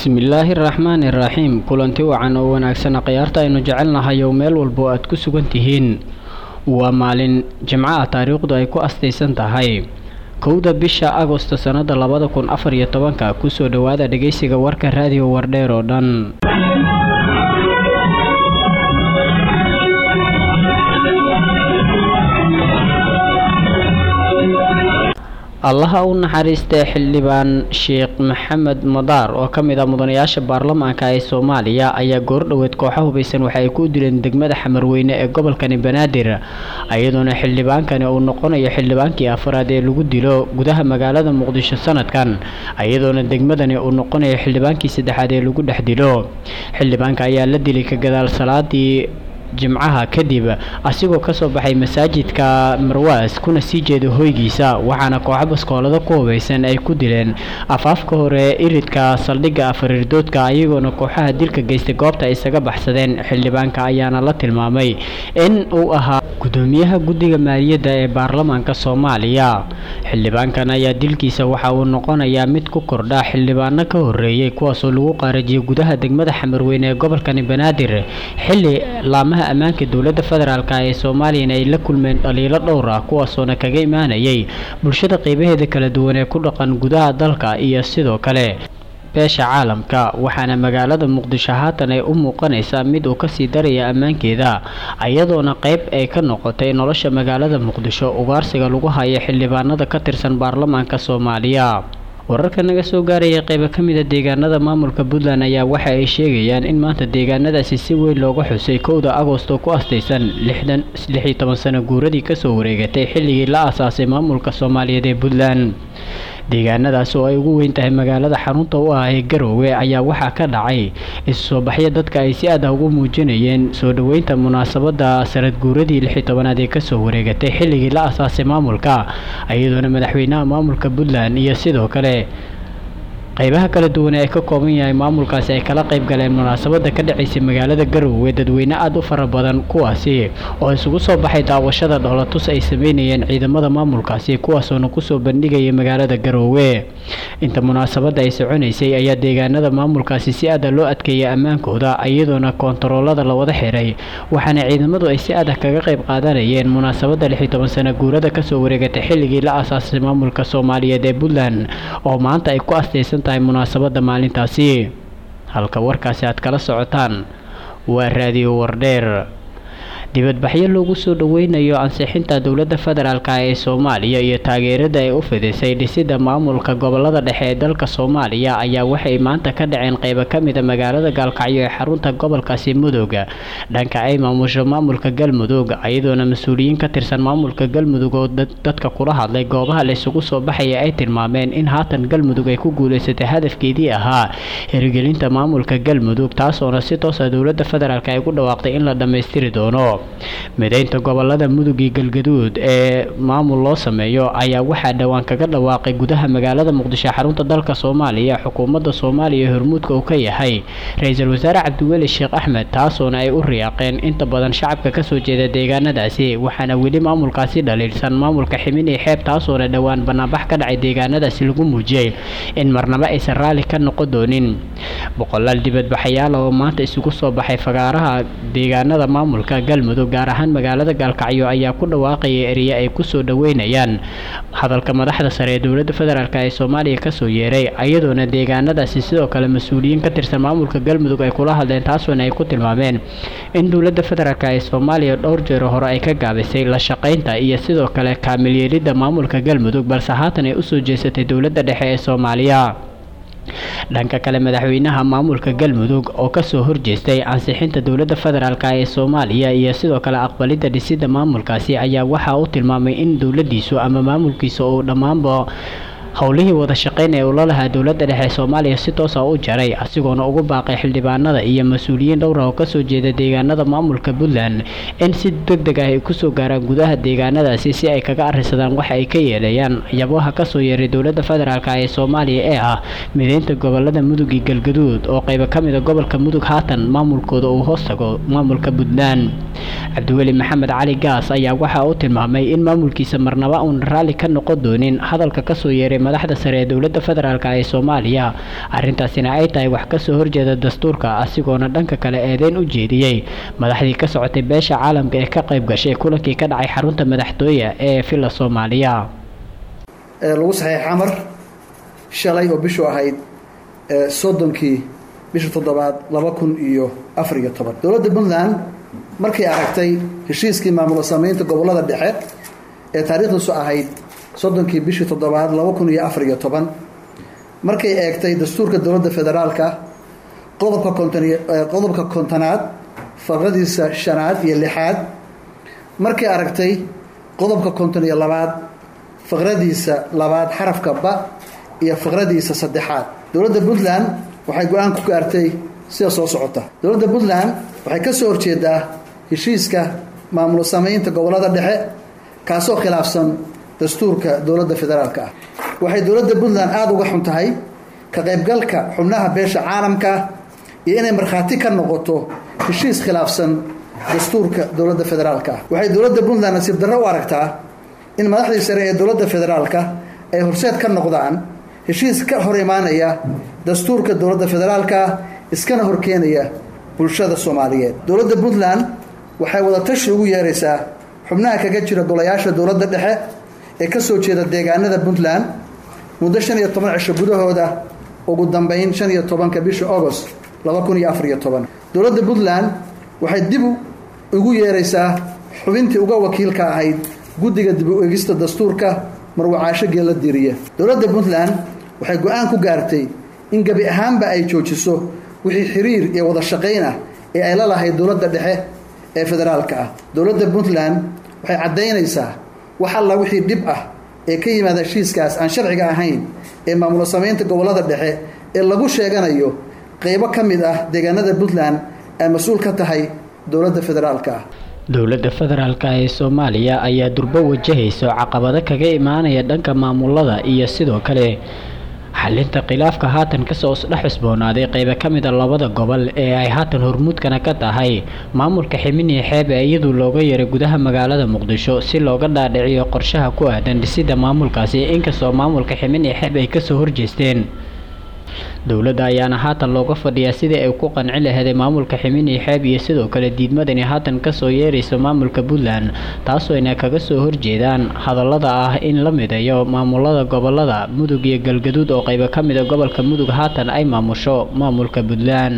bismillaahi raxmaani raxiim kulanti wacan oo wanaagsan khiyaarta aynu jecelnahay oo meel walba oo aad ku sugan tihiin waa maalin jimco ah taariikhdu ay ku astaysan tahay kowda bisha agosto sannada labada kun afar iyo tobanka kusoo dhowaada dhegeysiga warka raadiyo wardheer oo dhan allaha u naxariistay xildhibaan sheekh maxamed madaar oo ka mid ah mudanayaasha baarlamaanka ee soomaaliya ayaa goordhoweed kooxa hubaysan waxa ay ku dileen degmada xamarweyne ee gobolkani banaadir iyadoona xildhibaankani uu noqonayo xildhibaankii afraad ee lagu dilo gudaha magaalada muqdisho sanadkan iyadoona degmadani uu noqonayo xildhibaankii saddexaad ee lagu dhex dilo xildhibaanka ayaa la dilay ka gadaal salaadii jimcaha kadib asigoo kasoo baxay masaajidka marwaas kuna sii jeeda hoygiisa waxaana kooxo baskoolada ku hubaysan ay ku dileen afaafka hore iridka saldhigga afarirdoodka ayagoona kooxaha dilka geystay goobta isaga baxsadeen xildhibaanka ayaana la tilmaamay in uu ahaa gudoomiyaha guddiga maaliyadda ee baarlamaanka soomaaliya xildhibaankan ayaa dilkiisa waxa uu noqonayaa mid ku kordha xildhibaano ka horeeyey kuwaasoo lagu qaarajiyay gudaha degmada xamarweyne ee gobolkani banaadir xili laamaha ammaanka dowladda federaalk ee soomaaliyana ay la kulmeen dhaliilo dhowr ah kuwaasoona kaga imaanayay bulshada qeybaheeda kala duwan ee ku dhaqan gudaha dalka iyo sidoo kale beesha caalamka waxaana magaalada muqdisho haatan ay u muuqanaysaa mid uu kasii daraya ammaankeeda iyadoona qeyb ay ka noqotay nolosha magaalada muqdisho ugaarsiga lagu hayo xildhibaanada ka tirsan baarlamaanka soomaaliya wararka naga soo gaaraya qeybo ka mid a deegaanada maamulka puntland ayaa waxa ay sheegayaan in maanta deegaanadaasi si weyn looga xusay kowda agosto ku astaysan lixdan lixiyo toban sano guuradii kasoo wareegatay xilligii la aasaasay maamulka soomaaliyeed ee puntland deegaanadaas oo ay ugu weyn tahay magaalada xarunta u ah ee garoowe ayaa waxaa ka dhacay isu soo baxyo dadka ay si aad ah ugu muujinayeen soo dhoweynta munaasabada sanad guuradii lix iyo tobanaad ee kasoo wareegatay xilligii la asaasay maamulka iyadoona madaxweynaha maamulka puntland iyo sidoo kale qeybaha kala duwan ee ay ka kooban yahay maamulkaasi ay kala qayb galeen munaasabada ka dhacaysay magaalada garoowe dadweyne aada u fara badan kuwaasi oo isugu soo baxay daawashada dhoolatus ay sameynayeen ciidamada maamulkaasi kuwaasoona kusoo bandhigaya magaalada garoowe inta munaasabada ay soconaysay ayaa deegaanada maamulkaasi si aada loo adkeeyay ammaankooda iyadoona koontaroolada lawada xiray waxaana ciidamadu ay si adag kaga qayb qaadanayeen munaasabada lix iyo toban sana guurada kasoo wareegatay xilligii la aasaasay maamulka soomaaliyeed ee puntland oo maanta ay ku astaysan tahay munaasabada maalintaasi halka warkaasi aad kala socotaan waa raadiyo wardheer dibadbaxyo loogu soo dhoweynayo ansixinta dowladda federaalk ee soomaaliya iyo taageerada ay u fidisay dhisidda maamulka gobolada dhexe ee dalka soomaaliya ayaa waxay maanta ka dhaceen qeybo ka mid a magaalada gaalkacyo ee xarunta gobolkaasi mudug dhanka ay maamusho maamulka galmudug iyadoona mas-uuliyiin ka tirsan maamulka galmudug oo dadka kula hadlay goobaha la isugu soo baxaya ay tilmaameen in haatan galmudug ay ku guuleysatay hadafkeedii ahaa hirgelinta maamulka galmudug taasoona si toosa dowladda federaalk ay ugu dhawaaqday in la dhammaystiri doono mideynta gobolada mudug iyo galgaduud ee maamul loo sameeyo ayaa waxaa dhowaan kaga dhawaaqay gudaha magaalada muqdisho xarunta dalka soomaaliya xukuumadda soomaaliya hormuudka uu ka yahay ra-iisul wasaare cabdiweli sheekh axmed taasoona ay u riyaaqeen inta badan shacabka kasoo jeeda deegaanadaasi waxaana weli maamulkaasi dhaliilsan maamulka ximin iyo xeeb taasoona dhowaan banaanbax ka dhacay deegaanadaasi lagu muujiyey in marnaba aysan raalli ka noqon doonin boqolaal dibadbaxayaal oo maanta isugu soo baxay fagaaraha deegaanada maamulka galmudug gaar ahaan magaalada gaalkacyo ayaa ku dhawaaqaya eriye ay kusoo dhoweynayaan hadalka madaxda sare ee dowladda federaalk ee soomaaliya kasoo yeeray iyadoona deegaanadaasi sidoo kale mas-uuliyiin ka tirsan maamulka galmudug ay kula hadleen taasoona ay ku tilmaameen in dowladda federaalk ee soomaaliya dhowr jeero hore ay ka gaabisay la shaqaynta iyo sidoo kale kaamilyeelidda maamulka galmudug balse haatan ay usoo jeesatay dowladda dhexe ee soomaaliya dhanka kale madaxweynaha maamulka galmudug oo kasoo horjeestay ansixinta dowladda federaalk ee soomaaliya iyo sidoo kale aqbalidda dhisidda maamulkaasi ayaa waxaa u tilmaamay in dowladiisu ama maamulkiisa uu dhammaanba howlihii wada shaqeyn ee ula lahaa dowladda dhexe soomaaliya si toosa u jaray asigoona ugu baaqay xildhibaanada iyo mas-uuliyiin dhowra oo kasoo jeeda deegaanada maamulka puntland in si deg deg ah ay kusoo gaaraan gudaha deegaanadaasi si ay kaga arisadaan waxa ay ka yeelayaan yabaha kasoo yeeray dowladda federaalk ee soomaaliya ee ah mideynta gobolada mudug iyo galgaduud oo qeybo ka mid a gobolka mudug haatan maamulkooda uu hoos tago maamulka puntland cabdiweli maxamed cali gaas ayaa waxa uu tilmaamay in maamulkiisa marnaba uun raalli ka noqon doonin hadalka kasoo yeeray madaxda sare ee dowladda federaalk ee soomaaliya arrintaasina ay tahay wax kasoo horjeeda dastuurka asigoona dhanka kale eedeyn u jeediyey madaxdii ka socotay beesha caalamka ee ka qayb gashay kulankii ka dhacay xarunta madaxtooye ee villa soomaaliya lagu saxeex xamar shalay oo bishu ahayd soddonkii bisha toddobaad laba kun iyo afar iyo toban dowladda puntland markay aragtay heshiiskii maamulo sameynta gobollada dhexe ee taariikhdiisu ahayd soddonkii bishii toddobaad laba kun iyo afar iyo toban markay eegtay dastuurka dowladda federaalka qodobka konton qodobka kontonaad faqradiisa shanaad iyo lixaad markay aragtay qodobka konton iyo labaad faqradiisa labaad xarafka ba iyo faqradiisa saddexaad dowladda puntland waxay go-aan ku gaartay sida soo socota dowladda puntland waxay ka soo horjeedaa heshiiska maamulo sameynta gobollada dhexe kaasoo khilaafsan dastuurka dowladda federaalka ah waxay dowladda puntland aada uga xun tahay ka qaybgalka xubnaha beesha caalamka iyo inay markhaati ka noqoto heshiis khilaafsan dastuurka dowladda federaalka ah waxay dowladda puntland nasiib darro u aragtaa in madaxdii sare ee dowladda federaalka ay horseed ka noqdaan heshiis ka hor imaanaya dastuurka dowladda federaalka iskana horkeenaya bulshada soomaaliyeed dowladda puntland waxay wadatashi ugu yeeraysaa xubnaha kaga jira golayaasha dowladda dhexe ee ka soo jeeda deegaanada puntland muddo shan iyo toban cisho gudahooda ugu dambeyn shan iyo tobanka bisha agost laba kun iyo afar iyo toban dowladda puntland waxay dib ugu yeeraysaa xubintii uga wakiilka ahayd guddiga dib u egista dastuurka marwacaasho geella diriya dowladda puntland waxay go-aan ku gaartay in gebi ahaanba ay joojiso wixii xiriir iyo wada shaqayn ah ee ay la lahayd dowladda dhexe ee federaalka ah dowladda puntland waxay caddaynaysaa wax alla wixii dhib ah ee ka yimaada heshiiskaas aan sharciga ahayn ee maamulo samaynta gobollada dhexe ee lagu sheeganayo qeybo ka mid ah deegaanada puntland ay mas-uul ka tahay dowladda federaalka ah dowladda federaalk ee soomaaliya ayaa durbo wajahayso caqabado kaga imaanaya dhanka maamulada iyo sidoo kale xalinta khilaafka haatan kasoo dhex cusboonaaday qeybo ka mid a labada gobol ee ay haatan hormuudkana ka tahay maamulka ximiniya xeeb ee iyadu looga yeeray gudaha magaalada muqdisho si looga dhaadhiciyo qorshaha ku aadan dhisida maamulkaasi inkastoo maamulka ximiniya xeeb ay kasoo horjeesteen dowladda ayaana haatan looga fadhiyaa sidii ay ku qanci laheeday maamulka ximiniya xeeb iyo sidoo kale diidmadani haatan kasoo yeeraysa maamulka puntland taasoo ayna kaga soo horjeedaan hadallada ah in la mideeyo maamulada gobolada mudug iyo galgaduud oo qeybo ka mid a gobolka mudug haatan ay maamusho maamulka puntland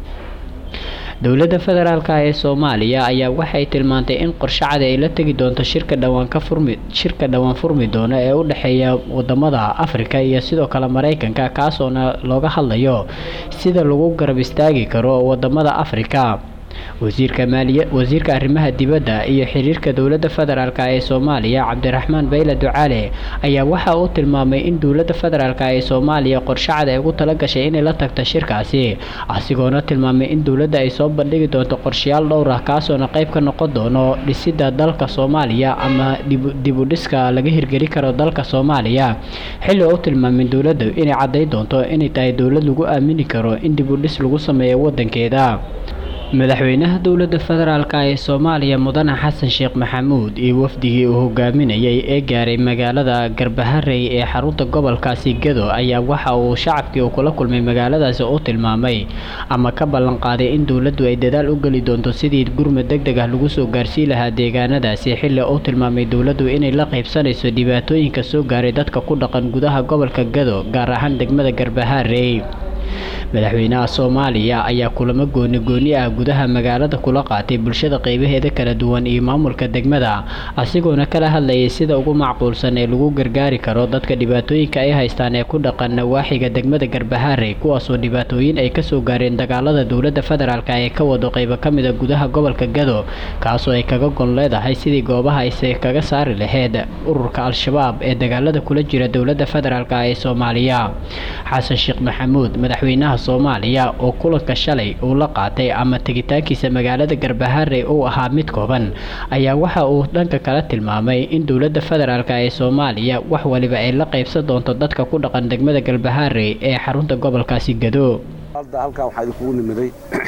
dowladda federaalk ee soomaaliya ayaa waxay tilmaantay in qorshe cadi ay la tegi doonto shirka dhawaan ka furmi shirka dhowaan furmi doono ee u dhexeeya wadamada afrika iyo sidoo kale mareykanka kaasoona looga hadlayo sida lagu garab istaagi karo wadamada afrika wasiirka maaliya wasiirka arrimaha dibadda iyo xiriirka dowladda federaalk ee soomaaliya cabdiraxmaan bayle ducaale ayaa waxa uu tilmaamay in dowladda federaalk ee soomaaliya qorshe cad ay ugu tala gashay inay la tagto shirkaasi asigoona tilmaamay in dowladda ay soo bandhigi doonto qorshayaal dhowr ah kaasoona qayb ka noqon doono dhisidda dalka soomaaliya ama dibudhiska laga hirgeli karo dalka soomaaliya xilli u tilmaamay dowladda inay cadday doonto inay tahay dowlad lagu aamini karo in dibudhis lagu sameeyo wadankeeda madaxweynaha dowladda federaalk ee soomaaliya mudane xasan sheekh maxamuud iyo wafdigii uu hogaaminayay ee gaaray magaalada garbaharey ee xarunta gobolkaasi gado ayaa waxa uu shacabkii uu kula kulmay magaaladaasi u tilmaamay ama ka ballan qaaday in dowladdu ay dadaal u geli doonto sidii gurmud deg deg ah lagu soo gaarsii lahaa deegaanadaasi xilli uu tilmaamay dowladdu inay la qaybsanayso dhibaatooyinka soo gaaray dadka ku dhaqan gudaha gobolka gado gaar ahaan degmada garbaharey madaxweynaha soomaaliya ayaa kulamo gooni gooni ah gudaha magaalada kula qaatay bulshada qeybaheeda kala duwan iyo maamulka degmada asigoona kala hadlayay sida ugu macquulsan ee lagu gargaari karo dadka dhibaatooyinka ay haystaan ee ku dhaqan nawaaxiga degmada garbaharey kuwaasoo dhibaatooyin ay kasoo gaareen dagaalada dowladda federaalk ee ka wado qeybo ka mid a gudaha gobolka gado kaasoo ay kaga gon leedahay sidii goobaha ayse kaga saari laheyd ururka al-shabaab ee dagaalada kula jira dowladda federaalk ee soomaaliya xasan sheekh maxamuud madaxweynaha soomaaliya oo kulanka shalay uu la qaatay ama tegitaankiisa magaalada garbaharey uu ahaa mid kooban ayaa waxa uu dhanka kala tilmaamay in dowladda federaalk ee soomaaliya wax waliba ay la qaybsan doonto dadka ku dhaqan degmada garbaharey ee xarunta gobolkaasi gado halkaa waxaa idinkugu nimiday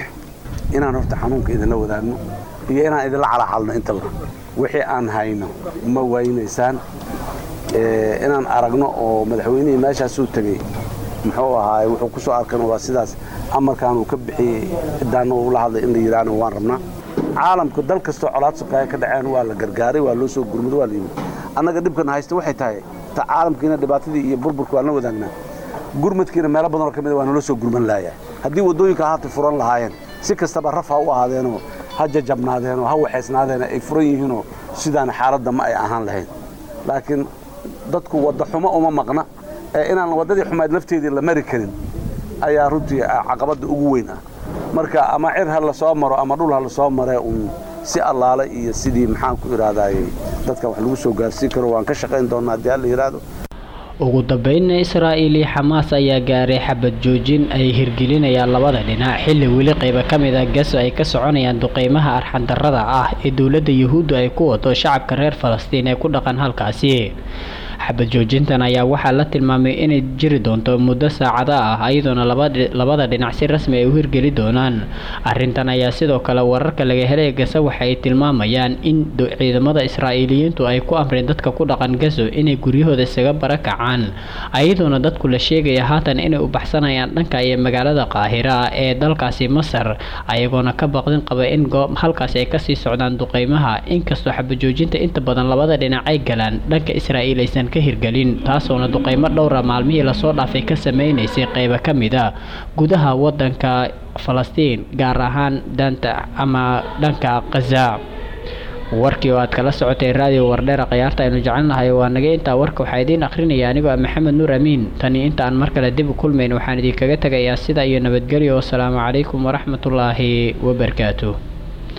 inaan horta xanuunka idinla wadaagno iyo inaan idinla calacalno intaba wixii aan hayno ma waynaysaan inaan aragno oo madaxweynihii meeshaasuu tegey muxuu ahaay wuxuu ku soo arkan waa sidaas amarkan uu ka bixiyey ciddaana uu la hadlay in la yidhaahna waan rabnaa caalamku dal kastoo colaad sokaaya ka dhaceen waa la gargaaray waa loo soo gurmado waa la yimid annaga dhibkana haysta waxay tahay ta caalamkiina dhibaatadii iyo burburka waan la wadaagnaa gurmadkiina meelo badanoo ka mida waa naloo soo gurman laaya haddii waddooyinka haata furan lahaayeen si kastaba raf ha u ahaadeenoo ha jajabnaadeenoo ha waxaysnaadeena ay furan yihiinoo sidaana xaaladda ma ay ahaan lahayn laakiin dadku wadda xumo uma maqna ee inaan waddadii xumayd lafteedii la mari karin ayaa runtii caqabadda ugu weyn ah marka ama cir ha la soo maro ama dhul ha la soo maree uun si allaale iyo sidii maxaan ku idhaahdaayey dadka wax lagu soo gaarsiin karo waan ka shaqayn doonnaa haddii alla yidhaahdo ugu dambeynna israa'iil iyo xamaas ayaa gaaray xabad joojin ay hirgelinayaan labada dhinac xilli weli qayba ka mid ah gaso ay ka soconayaan duqeymaha arxandarrada ah ee dowladda yuhuuddu ay ku wado shacabka reer falastiin ee ku dhaqan halkaasi xabad joojintan ayaa waxaa la tilmaamay inay jiri doonto muddo saacado ah iyadoona labada dhinac si rasmi ay u hirgeli doonaan arrintan ayaa sidoo kale wararka laga helay gaso waxa ay tilmaamayaan in ciidamada israa'iiliyiintu ay ku amreen dadka ku dhaqan gaso inay guryahooda isaga barakacaan iyadoona dadku la sheegaya haatan inay u baxsanayaan dhanka iyo magaalada qaahira ee dalkaasi masar ayagoona ka baqdin qaba in halkaasi ay kasii socdaan duqeymaha inkastoo xabad joojinta inta badan labada dhinac ay galaan dhanka israa'iil aysan ka hirgelin taasoona duqeymo dhowra maalmihii lasoo dhaafay ka sameynaysay qeybo ka mid a gudaha wadanka falastiin gaar ahaan daanta ama dhanka khaza warkii oo aad kala socotay raadiyo wardheera khiyaarta aynu jecelnahay waa naga intaa warka waxaa idiin akhrinaya anigoo ah maxamed nuur amiin tani inta aan mar kale dib u kulmayn waxaan idinkaga tegayaa sida iyo nabadgelyo wasalaamu calaykum waraxmatullaahi wabarakaatu